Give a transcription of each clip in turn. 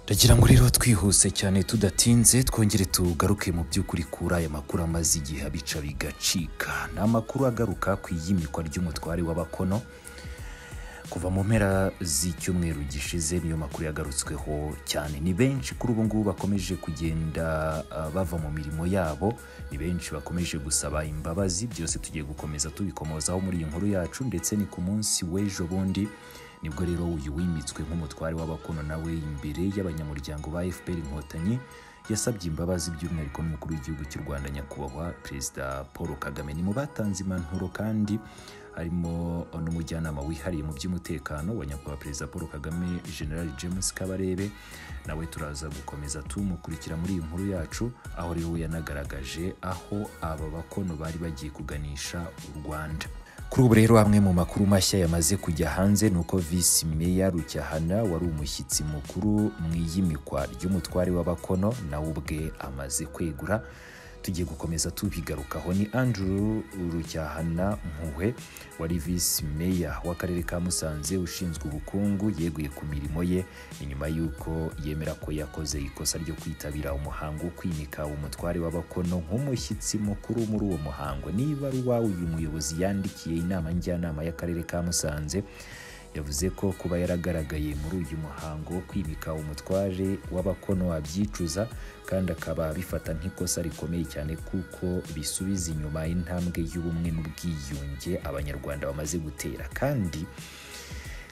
ndagira ngo rero twihuse cyane tudatinze twongere tugaruke mu by'ukuri kuri aya makuru amaze igihe abica bigacika ni amakuru agaruka ku iyimikwa ry'umutware w'abakono kuva mu mpera z'icyumweru gishize niyo makuru yagarutsweho cyane ni benshi kuri ubu ngubu bakomeje kugenda ah, bava mu mirimo yabo ni benshi bakomeje gusaba imbabazi byose tugiye gukomeza tubikomozaho muri iyi nkuru yacu ndetse ni ku munsi w'ejo bundi nibwo rero uyu wimitswe nk'umutware w'abakono nawe imbere y'abanyamuryango ba fpr inkotanyi yasabye imbabazi by'umwihariko n'umukuru w'igihugu cy'u rwanda nyakubahwa perezida paul kagame ni mu batanze impanuro kandi harimo n'umujyanama wihariye mu by'umutekano wa nyakubahwa perezida paul kagame general james kabarebe nawe turaza gukomeza tumukurikira muri iyi nkuru yacu aho rero we yanagaragaje aho aba bakono bari bagiye kuganisha u rwanda kuri ubu rero amwe mu makuru mashya yamaze kujya hanze ni uko visi meya rucyahana wari umushyitsi mukuru mu iyimikwa ry'umutware w'abakono nawe ubwe amaze kwegura tugiye gukomeza tubigarukaho ni andrew rucyahana mpuhwe wari visi meya w'akarere ka musanze ushinzwe ubukungu yeguye ku mirimo ye ni nyuma y'uko yemera ko yakoze ikosa ryo kwitabira umuhango wo kwimika umutware w'abakono nk'umushyitsi mukuru muri uwo muhango niba ari uwawe uyu muyobozi yandikiye inama njyanama y'akarere ka musanze yavuze ko kuba yaragaragaye muri uyu muhango wo kwimika umutware w'abakono abyicuza kandi akaba abifata nk'ikosa rikomeye cyane kuko bisubiza inyuma intambwe y'ubumwe n'ubwiyunge abanyarwanda bamaze gutera kandi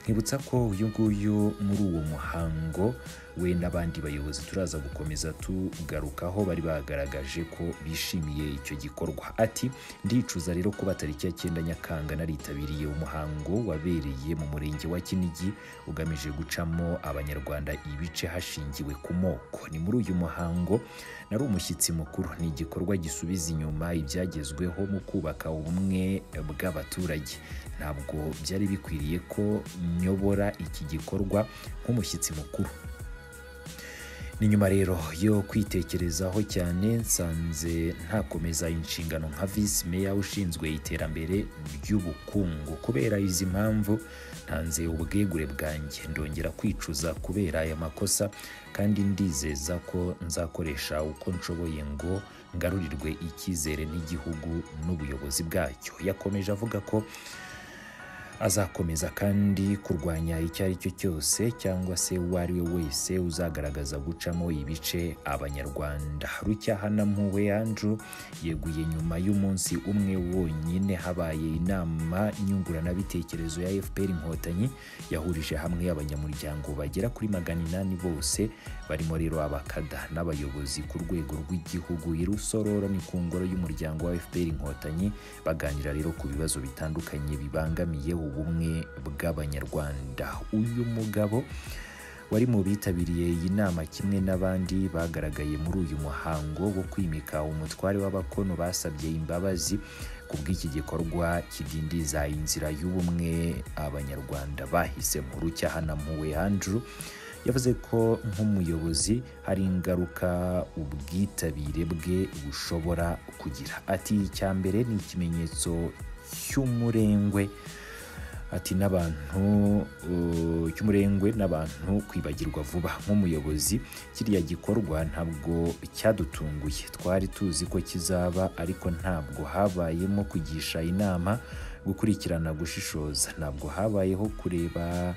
nkibutsa ko uyu nguyu muri uwo muhango we n'abandi bayobozi turaza gukomeza tugarukaho bari bagaragaje ko bishimiye icyo gikorwa ati ndicuza rero ko batari cya cyenda nyakanga naritabiriye umuhango wabereye mu murenge wa kinigi ugamije gucamo abanyarwanda ibice hashingiwe ku moko ni muri uyu muhango nari umushyitsi mukuru ni igikorwa gisubiza inyuma ibyagezweho mu kubaka ubumwe bw'abaturage ntabwo byari bikwiriye ko nyobora iki gikorwa nk'umushyitsi mukuru ni nyuma rero yo kwitekerezaho cyane nsanze ntakomeza inshingano nka visi meya ushinzwe iterambere ry'ubukungu kubera izi mpamvu ntanze ubwegure bwanjye ndongera kwicuza kubera aya makosa kandi ndizeza ko nzakoresha uko nshoboye ngo ngarurirwe icyizere n'igihugu n'ubuyobozi bwacyo yakomeje avuga ko azakomeza kandi kurwanya icyo ari cyo cyose cyangwa se uwo ari we wese uzagaragaza gucamo ibice abanyarwanda rucyahana mpuwe andrew yeguye nyuma y'umunsi umwe wonyine habaye inama nyunguranabitekerezo ya fpr inkotanyi yahurije hamwe abanyamuryango bagera kuri magana inani bose barimo rero abakada n'abayobozi ku rwego rw'igihugu i rusororo ni ku ngoro y'umuryango wa fpr inkotanyi baganira rero ku bibazo bitandukanye bibangamiye ubumwe bw'abanyarwanda uyu mugabo wari mu bitabiriye iyi nama kimwe n'abandi bagaragaye muri uyu muhango wo kwimika umutware w'abakono basabye imbabazi ku bw'iki gikorwa kidindiza inzira y'ubumwe abanyarwanda bahisemo rucyahana mpuwe andrew yavuze ko nk'umuyobozi hari ingaruka ubwitabire bwe bushobora kugira ati icya mbere ni ikimenyetso cy'umurengwe ati n'abantu uh, cy'umurengwe n'abantu kwibagirwa vuba nk'umuyobozi kiriya gikorwa ntabwo cyadutunguye twari tuzi ko kizaba ariko ntabwo habayemo kugisha inama gukurikirana gushishoza ntabwo habayeho kureba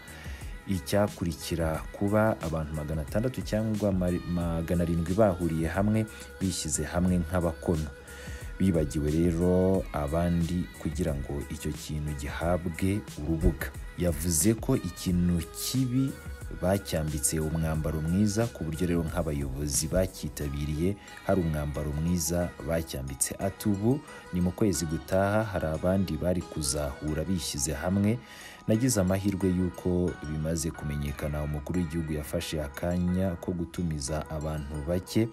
icyakurikira kuba abantu magana atandatu cyangwa ma- magana arindwi bahuriye hamwe bishyize hamwe nk'abakono bibagiwe rero abandi kugira ngo icyo kintu gihabwe urubuga yavuze ko ikintu kibi bacyambitse umwambaro mwiza ku buryo rero nk'abayobozi bacyitabiriye hari umwambaro mwiza bacyambitse ati ubu ni mu kwezi gutaha hari abandi bari kuzahura bishyize hamwe nagize amahirwe y'uko bimaze kumenyekana umukuru w'igihugu yafashe akanya ko gutumiza abantu bake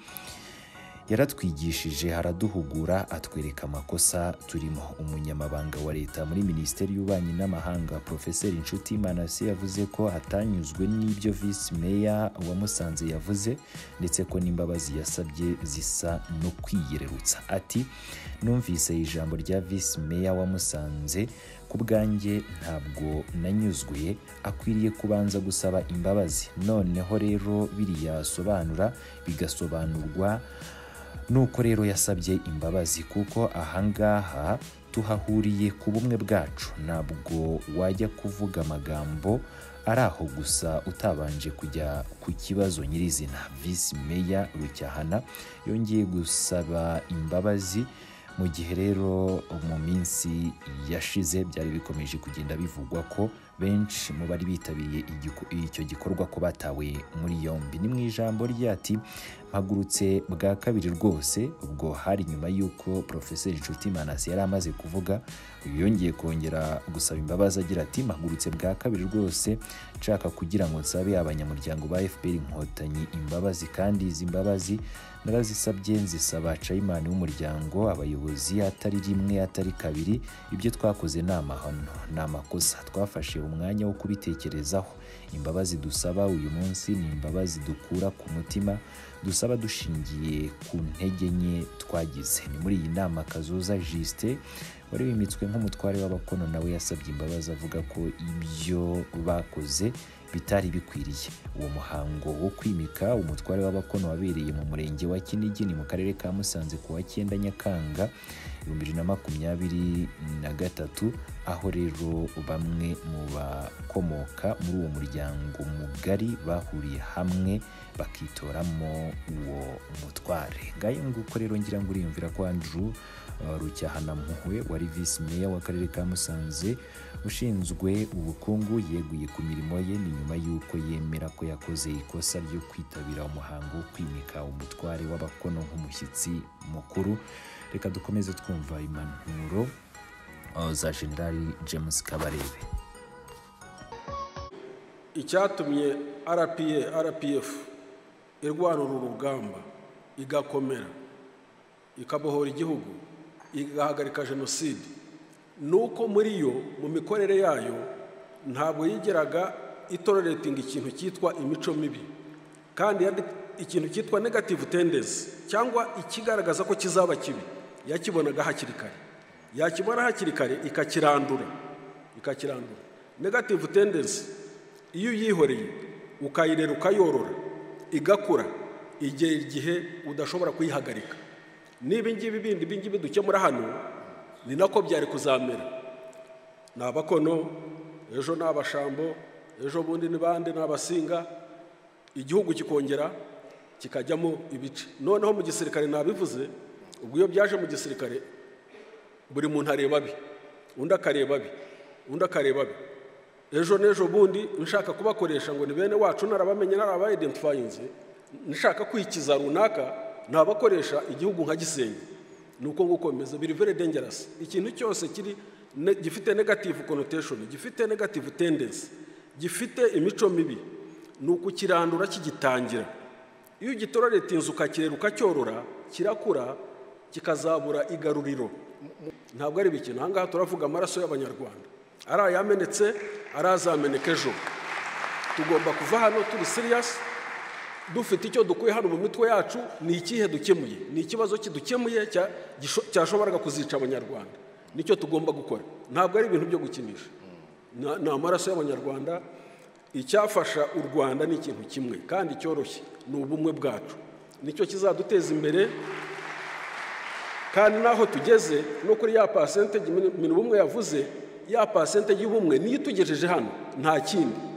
yaratwigishije haraduhugura atwereka amakosa turimo umunyamabanga wa leta muri minisiteri y'ububanyi n'amahanga profeseri inshuti manase yavuze ko atanyuzwe n'ibyo visi meya wa musanze yavuze ndetse ko n'imbabazi yasabye zisa no kwiyererutsa ati numvise ijambo rya visi meya wa musanze ku bwanjye ntabwo nanyuzwe akwiriye kubanza gusaba imbabazi noneho rero biriya asobanura bigasobanurwa nuko rero yasabye imbabazi kuko ahangaha tuhahuriye ku bumwe bwacu ntabwo wajya kuvuga amagambo ari aho gusa utabanje kujya ku kibazo nyirizina visi meya rucyahana yongeye gusaba imbabazi mu gihe rero mu minsi yashize byari bikomeje kugenda bivugwa ko benshi mu bari bitabiriye igiku- icyo gikorwa ko batawe muri yombi ni mu ijambo ryati mpagurutse bwa kabiri rwose ubwo hari nyuma y'uko porofeseri nshuti manasi yari amaze kuvuga uyu yongeye kongera gusaba imbabazi agira ati mpagurutse bwa kabiri rwose nshaka kugira ngo nsabe abanyamuryango ba fpr inkotanyi imbabazi kandi izi mbabazi narazisabye nzisaba cayimani w'umuryango abayobozi atari rimwe atari kabiri ibyo twakoze ni amahano ni amakosa twafashe umwanya wo kubitekerezaho imbabazi dusaba uyu munsi ni imbabazi dukura ku mutima dusaba dushingiye ku ntege nke twagize ni muri iyi nama kazoza jisite wari wimitswe nk'umutware w'abakono nawe yasabye imbabazi avuga ko ibyo bakoze bitari bikwiriye uwo muhango wo kwimika umutware w'abakono wabereye mu murenge wa kinigini mu karere ka musanze ku wa cyenda nyakanga ibihumbi bibiri na makumyabiri na gatatu aho rero bamwe mu bakomoka muri uwo muryango mugari bahuriye hamwe bakitoramo uwo mutware ngayo nguko rero ngira ngo uriyumvira ko andrew uh, rucyahanamuhwe wari visi meya w'akarere ka musanze ushinzwe ubukungu yeguye ku mirimo ye ni nyuma y'uko yemera ko yakoze ikosa ryo kwitabira umuhango wo kwimika umutware w'abakono nk'umushyitsi mukuru reka dukomeze twumva impanuro uh, za generali james kabarebe icyatumye rpa rpf irwanura urugamba igakomera ikabohora igihugu igahagarika jenoside ni uko muri yo mu mikorere yayo ntabwo yigeraga itoreretinga ikintu cyitwa imico mibi kandi yari- ikintu cyitwa negative tendency cyangwa ikigaragaza ko kizaba kibi yakibonaga hakiri kare yakibona hakiri kare ikakirandura ikakirandura negative tendency iyo uyihoreye ukayirera ukayorora igakura igera igihe udashobora kuyihagarika niba ingibi bindi ibingibi dukemura hano ni nako byari kuzamera ni abakono ejo ni abashambo ejo bundi ni bande ni abasinga igihugu kikongera kikajyamo ibice noneho mu gisirikare nabivuze ubwo iyo byaje mu gisirikare buri muntu areba abe undi akareba abe undi akareba abe ejo n'ejo bundi nshaka kubakoresha ngo ni bene wacu narabamenye narabayidentifayinze nshaka kwikiza runaka nabakoresha igihugu nka gisenyi ni uko nguko bimeze biri very dangerous ikintu cyose kiri ne- gifite negative connotation gifite negative tendency gifite imico mibi ni ukukirandura kigitangira iyo ugitororetinze ukakirera ukacyorora kirakura kikazabura igaruriro ntabwo ari bikina ahangaha turavuga amaraso y'abanyarwanda ari ayamenetse ari azameneka ejo tugomba kuva hano turi siriyasi dufite icyo dukuye hano mu mitwe yacu ni ikihe dukemuye ni ikibazo kidukemuye cya- gisho- cyashoboraga kuzica abanyarwanda nicyo tugomba gukora ntabwo ari ibintu byo gukinisha Na- ni amaraso y'abanyarwanda icyafasha u rwanda ni ikintu kimwe kandi cyoroshye ni ubumwe bwacu nicyo kizaduteza imbere kandi n'aho tugeze no kuri ya pasentege ibintu bumwe yavuze ya pasentege y'ubumwe niyo itugejeje hano nta kindi